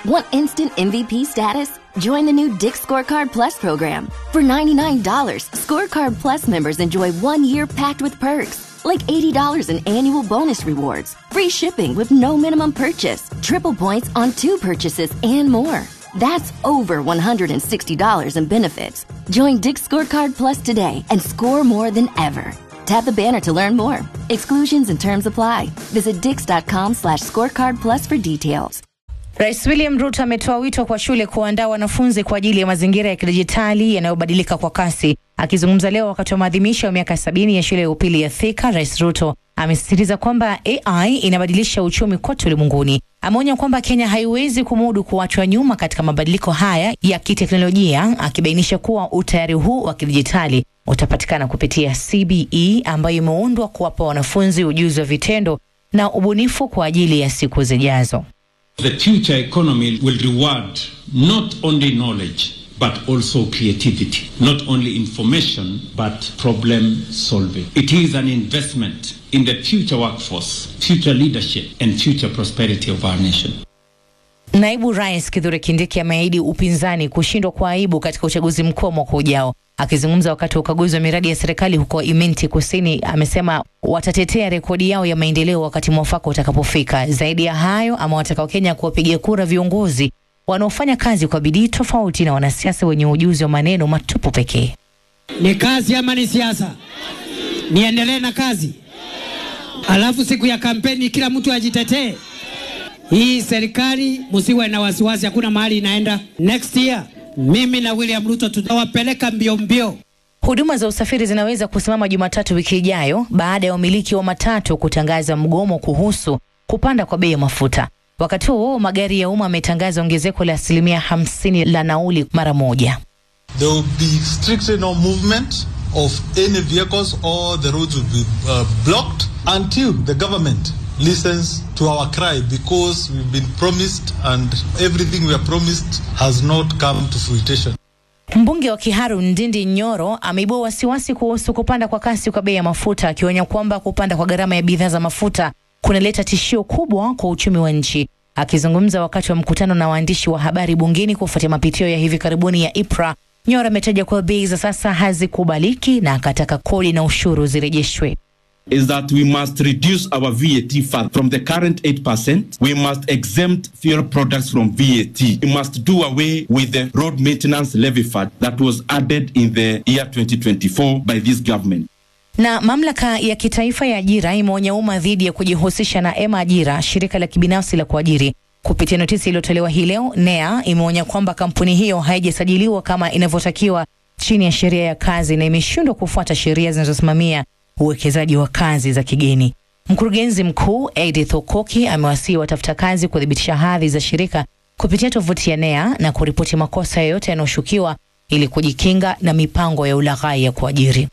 Want instant MVP status? Join the new Dick Scorecard Plus program. For $99, Scorecard Plus members enjoy one year packed with perks, like $80 in annual bonus rewards, free shipping with no minimum purchase, triple points on two purchases, and more. That's over $160 in benefits. Join Dick Scorecard Plus today and score more than ever. Tap the banner to learn more. Exclusions and terms apply. Visit dix.com slash scorecard plus for details. Rais William Ruto ametoa wito kwa shule kuandaa wanafunzi kwa ajili ya mazingira ya kidijitali yanayobadilika kwa kasi. Akizungumza leo wakati wa maadhimisho ya miaka sabini ya shule ya upili ya Thika, Rais Ruto amesisitiza kwamba AI inabadilisha uchumi kote ulimwenguni. Ameonya kwamba Kenya haiwezi kumudu kuachwa nyuma katika mabadiliko haya ya kiteknolojia, akibainisha kuwa utayari huu wa kidijitali utapatikana kupitia CBE ambayo imeundwa kuwapa wanafunzi ujuzi wa vitendo na ubunifu kwa ajili ya siku zijazo. The future economy will reward not only knowledge but also creativity, not only information but problem solving. It is an investment in the future workforce, future leadership, and future prosperity of our nation. Naibu Rais Kithure Kindiki ameahidi upinzani kushindwa kwa aibu katika uchaguzi mkuu wa mwaka ujao. Akizungumza wakati wa ukaguzi wa miradi ya serikali huko Imenti Kusini, amesema watatetea rekodi yao ya maendeleo wakati mwafaka utakapofika. Zaidi ya hayo, amewataka Wakenya kuwapigia kura viongozi wanaofanya kazi kwa bidii, tofauti na wanasiasa wenye ujuzi wa maneno matupu pekee. Ni kazi ama ni siasa? Niendelee na kazi, alafu siku ya kampeni kila mtu ajitetee. Hii serikali msiwe na wasiwasi, hakuna mahali inaenda. Next year mimi na William Ruto tutawapeleka mbio mbio. Huduma za usafiri zinaweza kusimama Jumatatu wiki ijayo baada ya wamiliki wa matatu kutangaza mgomo kuhusu kupanda kwa bei ya mafuta. Wakati huo magari ya umma yametangaza ongezeko la asilimia hamsini la nauli mara moja. There will be strictly no movement of any vehicles or the roads will be uh, blocked until the government listens to our cry because we've been promised and everything we are promised has not come to fruition. Mbunge wa Kiharu Ndindi Nyoro ameibua wasiwasi kuhusu kupanda kwa kasi kwa bei ya mafuta, akionya kwamba kupanda kwa gharama ya bidhaa za mafuta kunaleta tishio kubwa kwa uchumi wa nchi. Akizungumza wakati wa mkutano na waandishi wa habari bungeni kufuatia mapitio ya hivi karibuni ya IPRA, Nyoro ametaja kuwa bei za sasa hazikubaliki na akataka kodi na ushuru zirejeshwe. is that we must reduce our VAT far from the current 8%. We must exempt fuel products from VAT. We must do away with the road maintenance levy fund that was added in the year 2024 by this government. Na mamlaka ya kitaifa ya ajira imeonya umma dhidi ya kujihusisha na Ema Ajira, shirika la kibinafsi la kuajiri. Kupitia notisi iliyotolewa hii leo, NEA imeonya kwamba kampuni hiyo haijasajiliwa kama inavyotakiwa chini ya sheria ya kazi na imeshindwa kufuata sheria zinazosimamia uwekezaji wa kazi za kigeni. Mkurugenzi mkuu Edith Okoki amewasihi watafuta kazi kuthibitisha hadhi za shirika kupitia tovuti ya NEA na kuripoti makosa yoyote yanayoshukiwa ili kujikinga na mipango ya ulaghai ya kuajiri.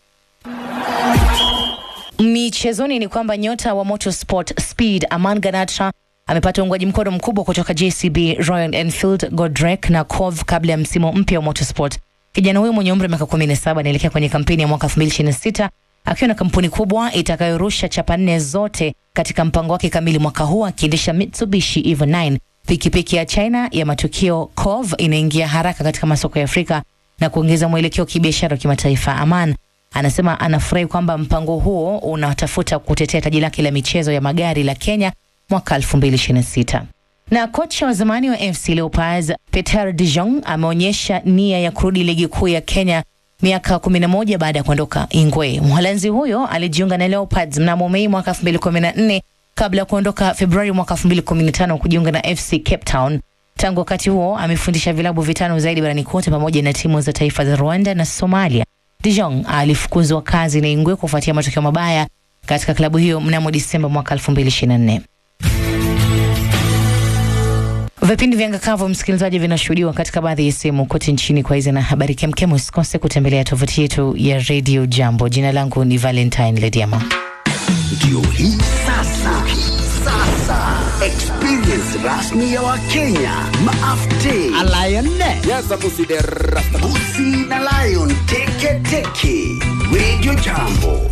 Michezoni ni kwamba nyota wa motorsport Speed Aman Ganatra amepata uungwaji mkono mkubwa kutoka JCB, Royal Enfield, Godrek na Cove kabla ya msimu mpya wa motorsport. Kijana huyo mwenye umri wa miaka 17 anaelekea kwenye kampeni ya mwaka 2026 akiwa na kampuni kubwa itakayorusha chapa nne zote katika mpango wake kamili mwaka huu, akiendesha Mitsubishi Evo 9. Pikipiki ya China ya matukio Cove inaingia haraka katika masoko ya Afrika na kuongeza mwelekeo wa kibiashara wa kimataifa. Aman anasema anafurahi kwamba mpango huo unatafuta kutetea taji lake la michezo ya magari la Kenya mwaka 2026. Na kocha wa zamani wa FC Leopards Peter De Jong ameonyesha nia ya kurudi ligi kuu ya Kenya miaka 11 baada ya kuondoka Ingwe. Mholanzi huyo alijiunga na Leopards mnamo Mei mwaka 2014 kabla ya kuondoka Februari mwaka 2015 kujiunga na FC Cape Town. Tangu wakati huo amefundisha vilabu vitano zaidi barani kote pamoja na timu za taifa za Rwanda na Somalia. De Jong alifukuzwa kazi na Ingwe kufuatia matokeo mabaya katika klabu hiyo mnamo Disemba mwaka 2024. Vipindi vya Ngakavu, msikilizaji, vinashuhudiwa katika baadhi ya sehemu kote nchini. Kwa hizi na habari kemkem, usikose kutembelea tovuti yetu ya Radio Jambo. Jina langu ni Valentine Lediama. Ndio hii sasa, sasa experience rasmi ya Wakenya maafte Busi na Lion teke teke Radio Jambo.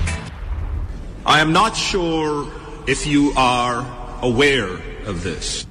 I am not sure if you are aware of this.